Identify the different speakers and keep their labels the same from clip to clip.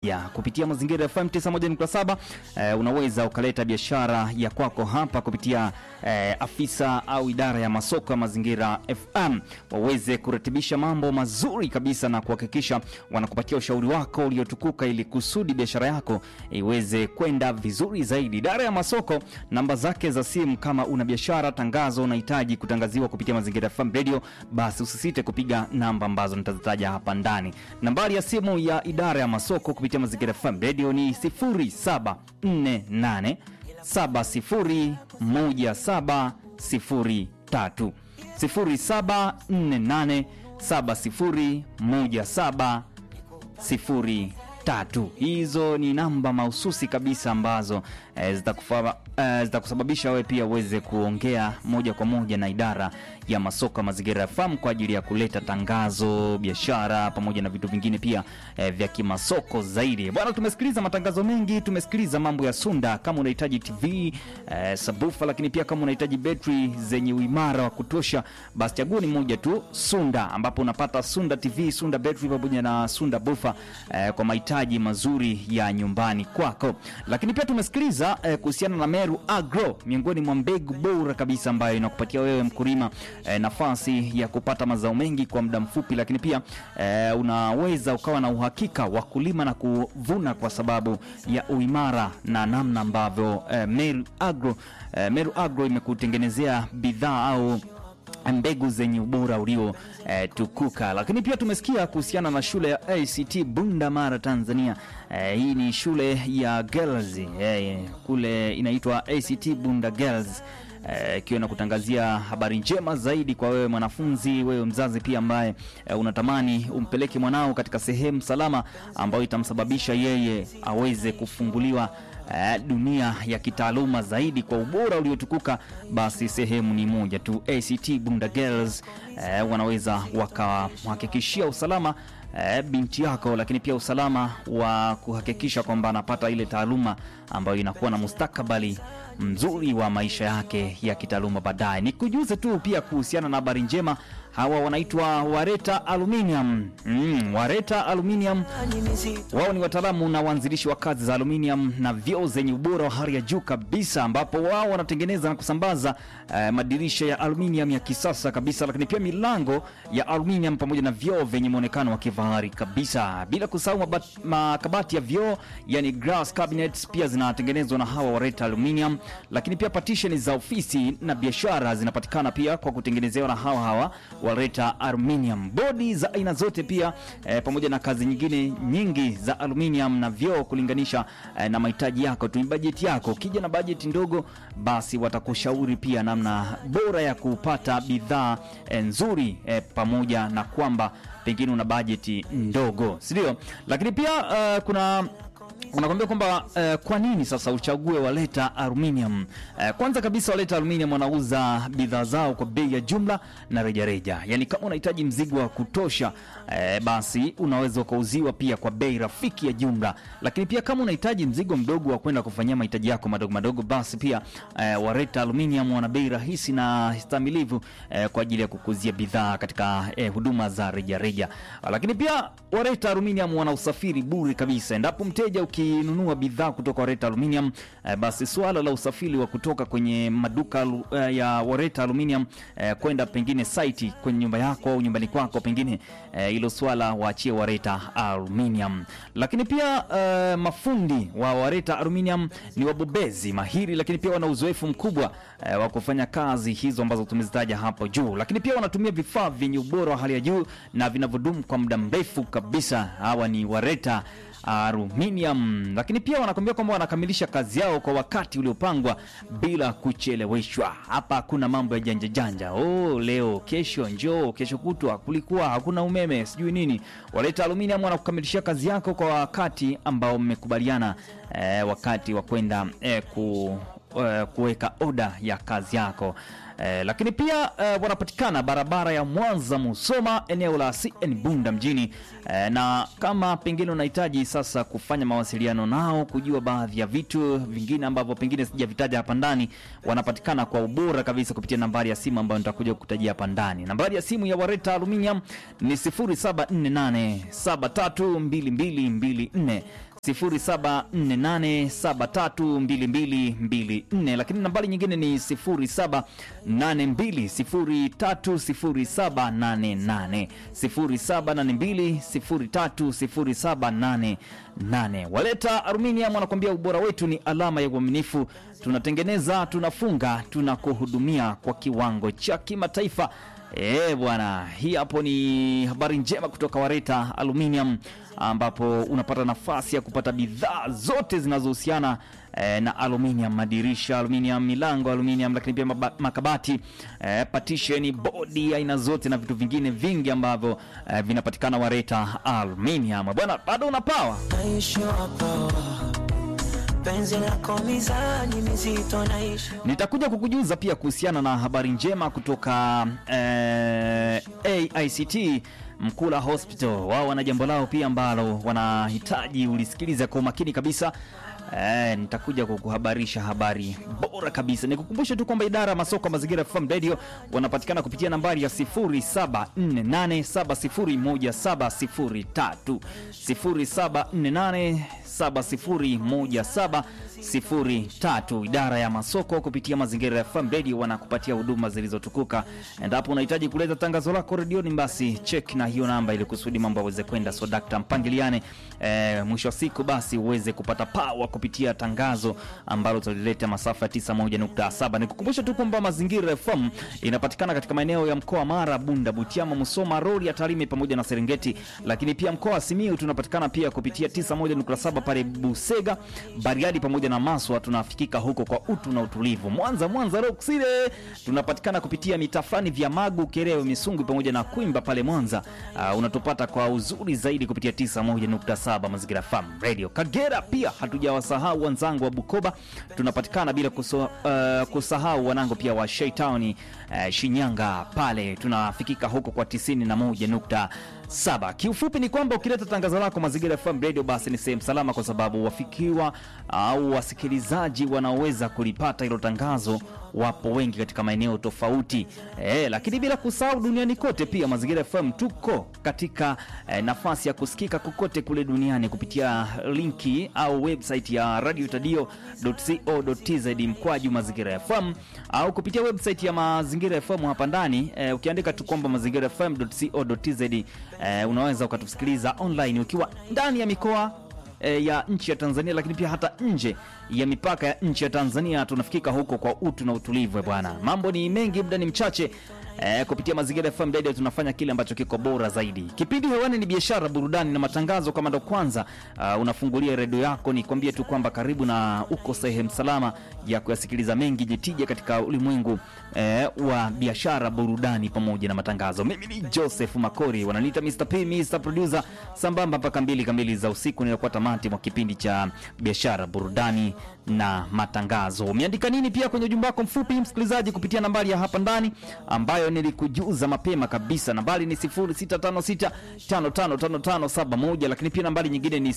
Speaker 1: ya kupitia Mazingira FM 91.7 eh, unaweza ukaleta biashara ya kwako hapa kupitia eh, afisa au idara ya masoko ya Mazingira FM waweze kuratibisha mambo mazuri kabisa na kuhakikisha wanakupatia ushauri wako uliotukuka ili kusudi biashara yako iweze kwenda vizuri zaidi. Idara ya masoko, namba zake za simu, kama una biashara, tangazo unahitaji kutangaziwa kupitia Mazingira FM Radio, basi usisite kupiga namba ambazo nitazitaja hapa ndani. Nambari ya simu ya idara ya masoko kupitia Mazingira FM Radio ni 0748 701703 0748 701703. Hizo ni namba mahususi kabisa ambazo eh, zitakufa- eh, zitakusababisha wewe pia uweze kuongea moja kwa moja na idara ya masoko ya Mazingira FM kwa ajili ya kuleta tangazo, biashara pamoja na vitu vingine pia eh, vya kimasoko zaidi. Bwana, tumesikiliza matangazo mengi, tumesikiliza mambo ya Sunda. Kama unahitaji TV eh, sabufa, lakini pia kama unahitaji betri zenye uimara wa kutosha, basi chaguo ni moja tu, Sunda, ambapo unapata Sunda TV, Sunda betri pamoja na Sunda bufa eh, kwa mahitaji mazuri ya nyumbani kwako. Lakini pia tumesikiliza eh, kuhusiana na Meru Agro, miongoni mwa mbegu bora kabisa ambayo inakupatia wewe mkulima eh, nafasi ya kupata mazao mengi kwa muda mfupi, lakini pia eh, unaweza ukawa na uhakika wa kulima na kuvuna kwa sababu ya uimara na namna ambavyo eh, Meru Agro, eh, Meru Agro imekutengenezea bidhaa au mbegu zenye ubora ulio eh, tukuka. Lakini pia tumesikia kuhusiana na shule ya ACT Bunda Mara, Tanzania. Eh, hii ni shule ya girls eh, kule inaitwa ACT Bunda Girls eh, ikiwa na kutangazia habari njema zaidi kwa wewe mwanafunzi, wewe mzazi pia ambaye eh, unatamani umpeleke mwanao katika sehemu salama ambayo itamsababisha yeye aweze kufunguliwa eh, dunia ya kitaaluma zaidi kwa ubora uliotukuka, basi sehemu ni moja tu, ACT Bunda Girls eh, wanaweza wakamhakikishia usalama eh, binti yako, lakini pia usalama wa kuhakikisha kwamba anapata ile taaluma ambayo inakuwa na mustakabali mzuri wa maisha yake ya kitaaluma baadaye. Nikujuze tu pia kuhusiana na habari njema, hawa wanaitwa Wareta Aluminium. Mm, Wareta Aluminium wao ni wataalamu na waanzilishi wa kazi za aluminium na vioo zenye ubora wa hali ya juu kabisa, ambapo wao wanatengeneza na kusambaza eh, madirisha ya aluminium ya kisasa kabisa, lakini pia milango ya aluminium pamoja na vioo vyenye muonekano wa kifahari kabisa, bila kusahau mabat- makabati ya vioo yani glass cabinets pia zinatengenezwa na hawa Wareta Aluminium, lakini pia partition za ofisi na biashara zinapatikana pia kwa kutengenezewa na hawa hawa Wareta Aluminium. Bodi za aina zote pia eh, pamoja na kazi nyingine nyingi za aluminium na vioo kulinganisha eh, na mahitaji yako tu, bajeti yako. Ukija na bajeti ndogo, basi watakushauri pia namna bora ya kupata bidhaa eh, nzuri eh, pamoja na kwamba pengine una bajeti ndogo, si ndio? Lakini pia eh, kuna unakwambia kwamba eh, kwa nini sasa uchague Waleta Aluminium? Eh, kwanza kabisa Waleta Aluminium wanauza bidhaa zao kwa bei ya jumla na rejareja, yaani kama unahitaji mzigo wa kutosha eh, basi unaweza ukauziwa pia kwa bei rafiki ya jumla, lakini pia kama unahitaji mzigo mdogo wa kwenda kufanyia mahitaji yako madogo madogo, basi pia eh, Waleta Aluminium wana bei rahisi na stamilivu eh, kwa ajili ya kukuzia bidhaa katika eh, huduma za rejareja, lakini pia Wareta Aluminium wana usafiri bure kabisa endapo mteja ukinunua bidhaa kutoka Wareta Aluminium eh, basi swala la usafiri wa kutoka kwenye maduka alu- eh, ya Wareta Aluminium eh, kwenda pengine site kwenye nyumba yako au nyumbani kwako pengine eh, hilo swala waachie Wareta Aluminium. Lakini pia eh, mafundi wa Wareta Aluminium ni wabobezi mahiri, lakini pia wana uzoefu mkubwa eh, wa kufanya kazi hizo ambazo tumezitaja hapo juu, lakini pia wanatumia vifaa vyenye ubora wa hali ya juu na vinavyodumu kwa muda mrefu kabisa. Hawa ni Wareta Aluminium, lakini pia wanakwambia kwamba wanakamilisha kazi yao kwa wakati uliopangwa bila kucheleweshwa. Hapa hakuna mambo ya janja janja, oh, leo kesho njoo, kesho kutwa kulikuwa hakuna umeme, sijui nini. Waleta Aluminium wanakukamilishia kazi yako kwa wakati ambao mmekubaliana, eh, wakati wa kwenda eh, ku eh, kuweka oda ya kazi yako eh, lakini pia eh, wanapatikana barabara ya Mwanza Musoma, eneo la CN Bunda mjini eh, na kama pengine unahitaji sasa kufanya mawasiliano nao, kujua baadhi ya vitu vingine ambavyo pengine sijavitaja hapa ndani, wanapatikana kwa ubora kabisa kupitia nambari ya simu ambayo nitakuja kukutajia hapa ndani. Nambari ya simu ya Wareta Aluminium ni 0748 732224 0748732224 lakini nambari nyingine ni 0782030788 0782030788 waleta aluminium wanakuambia ubora wetu ni alama ya uaminifu tunatengeneza tunafunga tunakuhudumia kwa kiwango cha kimataifa Eh bwana, hii hapo ni habari njema kutoka Wareta Aluminium ambapo unapata nafasi ya kupata bidhaa zote zinazohusiana eh, na aluminium, madirisha aluminium, milango aluminium, lakini pia maba- makabati eh, partition, bodi aina zote na vitu vingine vingi ambavyo eh, vinapatikana Wareta Aluminium. Bwana, bado una power
Speaker 2: naishi hapa penzi lako mizani mizito naishi
Speaker 1: Nitakuja kukujuza pia kuhusiana na habari njema kutoka eh, AICT Mkula Hospital. Wao wana jambo lao pia ambalo wanahitaji ulisikiliza kwa umakini kabisa. Eh, nitakuja kukuhabarisha habari bora kabisa. Nikukumbushe tu kwamba idara ya masoko ya mazingira FM Radio wanapatikana kupitia nambari ya 0748701703 0748701703. Idara ya masoko kupitia mazingira ya FM Radio wanakupatia huduma zilizotukuka. Endapo unahitaji kuleta tangazo lako redioni, basi check na hiyo namba ili kusudi mambo yaweze kwenda so dakta mpangiliane. Eh, mwisho wa siku basi uweze kupata pawa kupitia tangazo ambalo tulileta masafa ya 91.7. Nikukumbusha tu kwamba mazingira FM inapatikana katika maeneo ya mkoa wa Mara, Bunda, Butiama, Musoma, Rorya, Tarime pamoja na Serengeti, lakini pia mkoa wa Simiyu tunapatikana pia kupitia 91.7 pale Busega, Bariadi pamoja na Maswa, tunafikika huko kwa utu na utulivu. Mwanza, Mwanza Rock City tunapatikana kupitia mitaa fulani vya Magu, Kerewe, Misungwi pamoja na Kwimba pale Mwanza. Uh, unatupata kwa uzuri zaidi kupitia 91.7 Mazingira FM Radio. Kagera pia hatujawasahau wenzangu wa Bukoba, tunapatikana bila kuso, uh, kusahau wanangu pia wa Shaitown uh, Shinyanga pale tunafikika huko kwa 91.7. Kiufupi ni kwamba ukileta tangazo lako Mazingira FM Radio basi ni sehemu salama, kwa sababu wafikiwa au wasikilizaji wanaoweza kulipata hilo tangazo wapo wengi katika maeneo tofauti e, lakini bila kusahau duniani kote pia Mazingira FM tuko katika e, nafasi ya kusikika kokote kule duniani kupitia linki au website ya radiotadio.co.tz mkwaju Mazingira FM au kupitia website ya Mazingira FM hapa ndani e, ukiandika tu kwamba Mazingira FM.co.tz e, unaweza ukatusikiliza online ukiwa ndani ya mikoa e, ya nchi ya Tanzania, lakini pia hata nje ya mipaka ya nchi ya Tanzania tunafikika huko kwa utu na utulivu. eh Bwana, mambo ni mengi, muda ni mchache. E, kupitia Mazingira FM Radio tunafanya kile ambacho kiko bora zaidi. Kipindi hewani ni biashara, burudani na matangazo. Kama ndo kwanza uh, unafungulia redio yako, ni kwambie tu kwamba karibu na uko sehemu salama ya kuyasikiliza mengi jitija katika ulimwengu eh, wa biashara, burudani pamoja na matangazo. Mimi ni Joseph Makori, wananiita Mr. P, Mr. Producer, sambamba mpaka mbili kamili za usiku ninakuwa tamati mwa kipindi cha biashara, burudani na matangazo. Umeandika nini pia kwenye ujumbe wako mfupi msikilizaji, kupitia nambari ya hapa ndani ambayo nilikujuza mapema kabisa. Nambari ni 0656555571 lakini pia nambari nyingine ni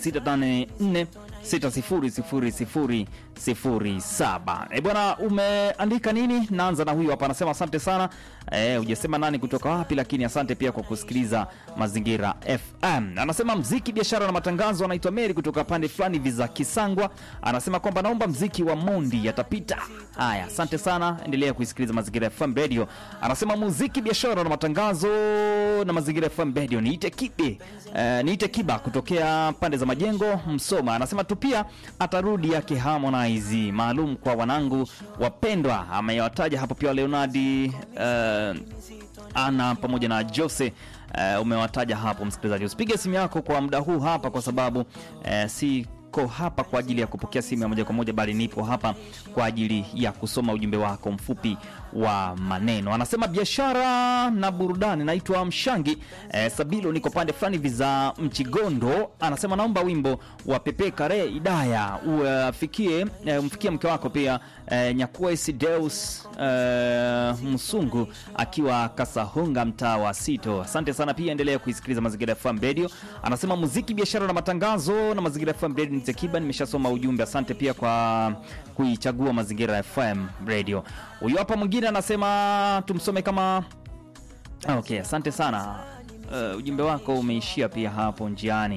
Speaker 1: 0684600007. Eh bwana, umeandika nini? Naanza na huyu hapa, anasema asante sana. Eh, hujasema nani kutoka wapi, lakini asante pia kwa kusikiliza Mazingira FM. Anasema mziki, biashara na matangazo. Anaitwa Mary kutoka pande fulani hivi za Kisangwa, anasema kwamba naomba mziki wa Mondi yatapita. Haya, asante sana, endelea kuisikiliza Mazingira FM Radio. Anasema muziki, biashara na matangazo na Mazingira FM Radio. Niite kibe eh, niite kiba kutokea pande za Majengo, Msoma. Anasema tu pia atarudi yake Harmonize maalum kwa wanangu wapendwa. Amewataja hapo pia Leonardi eh, ana pamoja na Jose uh, umewataja hapo msikilizaji. Usipige simu yako kwa muda huu hapa, kwa sababu uh, si ko hapa kwa ajili ya kupokea simu ya moja kwa moja, bali nipo hapa kwa ajili ya kusoma ujumbe wako mfupi wa maneno. Anasema biashara na burudani. Naitwa Mshangi eh, Sabilo, niko pande fulani hivi za Mchigondo. Anasema naomba wimbo wa Pepe Kare Idaya ufikie eh, umfikie mke wako pia eh, Nyakwesi Deus eh, Msungu akiwa Kasahunga, mtaa wa Sito. Asante sana pia, endelea kuisikiliza Mazingira FM Radio. Anasema muziki, biashara na matangazo na Mazingira FM Radio. Nitekiba, nimeshasoma ujumbe. Asante pia kwa kuichagua Mazingira FM Radio. Huyu hapa mwingine anasema tumsome kama okay. Asante sana uh, ujumbe wako umeishia pia hapo njiani.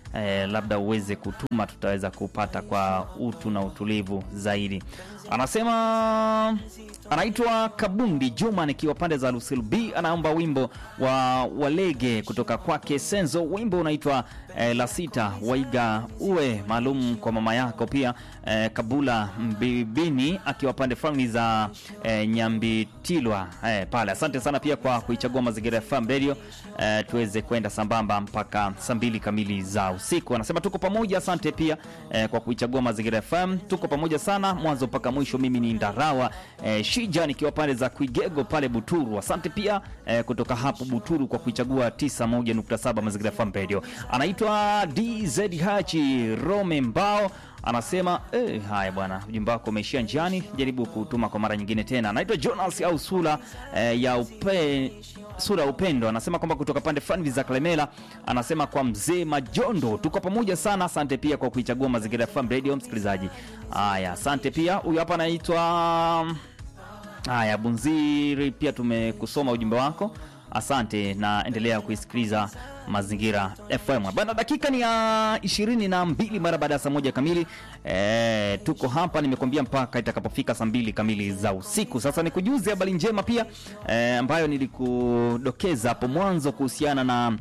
Speaker 1: eh, labda uweze kutuma, tutaweza kupata kwa utu na utulivu zaidi. Anasema anaitwa Kabundi Juma nikiwa pande za Lusil B, anaomba wimbo wa Walege kutoka kwake Senzo. Wimbo unaitwa eh, la sita waiga uwe maalum kwa mama yako pia eh, Kabula Mbibini akiwa pande fulani za eh, Nyambitilwa eh, pale. Asante sana pia kwa kuichagua Mazingira FM Radio eh, tuweze kwenda sambamba mpaka saa mbili kamili za usiku. Anasema tuko pamoja. Asante pia eh, kwa kuichagua Mazingira FM, tuko pamoja sana mwanzo mpaka mwisho. Mimi ni Ndarawa eh, Shija nikiwa pande za Kuigego pale Buturu. Asante pia eh, kutoka hapo Buturu kwa kuichagua 91.7 Mazingira FM Radio. Anaitwa DZ Hachi Rome Mbao anasema eh, haya bwana, ujumbe wako umeishia njiani, jaribu kutuma kwa mara nyingine tena. Anaitwa Jonas au sura eh, ya upe, sura ya upendo, anasema kwamba kutoka pande fulani za Kalemela, anasema kwa mzee Majondo, tuko pamoja sana. Asante pia kwa kuichagua Mazingira FM Radio, msikilizaji. Haya, asante pia. Huyu hapa anaitwa haya Bunziri, pia tumekusoma ujumbe wako, asante na endelea kuisikiliza Mazingira FM bana. Dakika ni ya ishirini na mbili mara baada ya saa moja kamili. E, tuko hapa nimekuambia mpaka itakapofika saa mbili kamili za usiku. Sasa nikujuze habari njema pia e, ambayo nilikudokeza hapo mwanzo kuhusiana na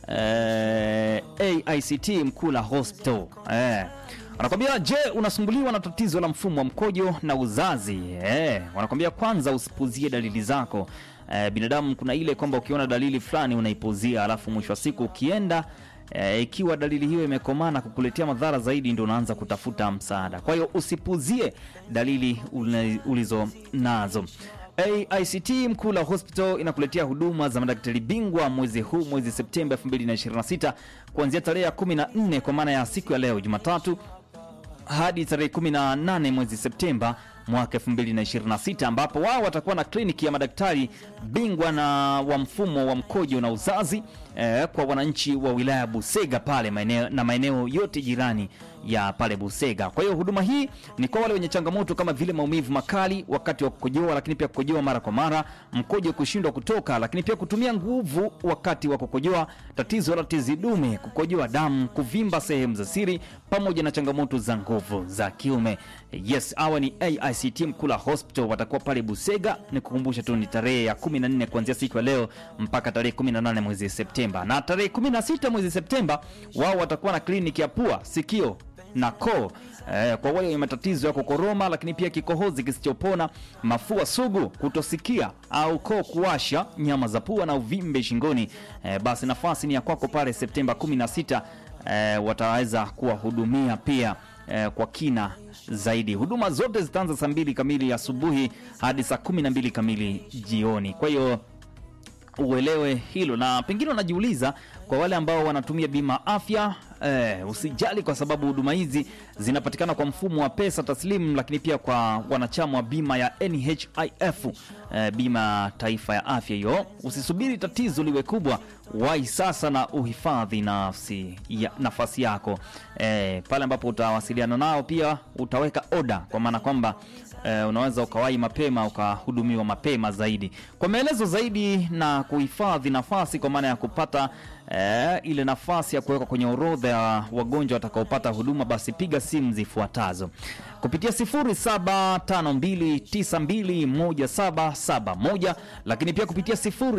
Speaker 1: e, AICT Mkula Hospital e, wanakwambia je, unasumbuliwa na tatizo la mfumo wa mkojo na uzazi? E, wanakwambia kwanza usipuzie dalili zako. E, binadamu kuna ile kwamba ukiona dalili fulani unaipuzia, alafu mwisho wa siku ukienda e, ikiwa dalili hiyo imekomana kukuletea madhara zaidi, ndio unaanza kutafuta msaada. Kwa hiyo usipuzie dalili ulizo nazo. AICT Mkula Hospital inakuletea huduma za madaktari bingwa mwezi huu, mwezi Septemba 2026 kuanzia tarehe ya 14 kwa maana ya siku ya leo Jumatatu hadi tarehe 18 mwezi Septemba mwaka 2026 ambapo wao watakuwa na kliniki ya madaktari bingwa na wa mfumo wa mkojo na uzazi eh, kwa wananchi wa wilaya Busega pale maeneo, na maeneo yote jirani ya pale Busega. Kwa hiyo huduma hii ni kwa wale wenye changamoto kama vile maumivu makali wakati wa kukojoa, lakini pia kukojoa mara kwa mara, mkojo kushindwa kutoka, lakini pia kutumia nguvu wakati wa kukojoa, tatizo la tezi dume, kukojoa damu, kuvimba sehemu za siri, pamoja na changamoto za nguvu za kiume. Yes, hawa ni AICT Mkula Hospital, watakuwa pale Busega. Ni kukumbusha tu ni tarehe ya 14 kuanzia siku ya leo mpaka tarehe 18 mwezi Septemba, na tarehe 16 mwezi Septemba wao watakuwa na kliniki ya pua, sikio na koo eh, kwa wale wenye matatizo ya kukoroma, lakini pia kikohozi kisichopona, mafua sugu, kutosikia au koo kuwasha, nyama za pua na uvimbe shingoni. Eh, basi nafasi ni ya kwako pale Septemba 16. Eh, wataweza kuwahudumia pia eh, kwa kina zaidi. Huduma zote zitaanza saa mbili kamili asubuhi hadi saa 12 kamili jioni. Kwa hiyo uelewe hilo, na pengine unajiuliza kwa wale ambao wanatumia bima afya eh, usijali kwa sababu huduma hizi zinapatikana kwa mfumo wa pesa taslimu, lakini pia kwa wanachama wa bima ya NHIF eh, bima taifa ya afya hiyo. Usisubiri tatizo liwe kubwa, wahi sasa na uhifadhi nafsi ya, nafasi yako eh, pale ambapo utawasiliana nao, pia utaweka oda, kwa maana kwamba eh, unaweza ukawahi mapema ukahudumiwa mapema zaidi. Kwa maelezo zaidi na kuhifadhi nafasi, kwa maana ya kupata eh, ile nafasi ya kuwekwa kwenye orodha ya wagonjwa watakaopata huduma, basi piga simu zifuatazo kupitia 0752921771 lakini pia kupitia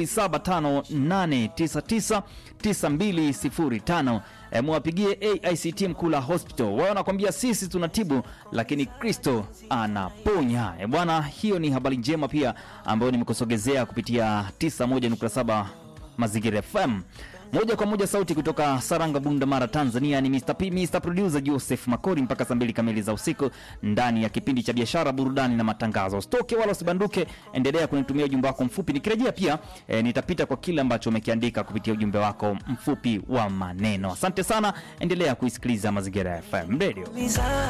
Speaker 1: 0758999205. E, mwapigie AICT Mkula Hospital, wao wanakwambia sisi tunatibu, lakini Kristo anaponya. E bwana, hiyo ni habari njema pia ambayo nimekusogezea kupitia 91.7 Mazingira FM moja kwa moja sauti kutoka Saranga, Bunda, Mara, Tanzania. Ni Mr. P, Mr. Producer Joseph Makori mpaka saa mbili kamili za usiku ndani ya kipindi cha biashara, burudani na matangazo. Usitoke wala usibanduke, endelea kunitumia ujumbe wako mfupi. Nikirejea pia e, nitapita kwa kile ambacho umekiandika kupitia ujumbe wako mfupi wa maneno. Asante sana, endelea kuisikiliza Mazingira FM Radio.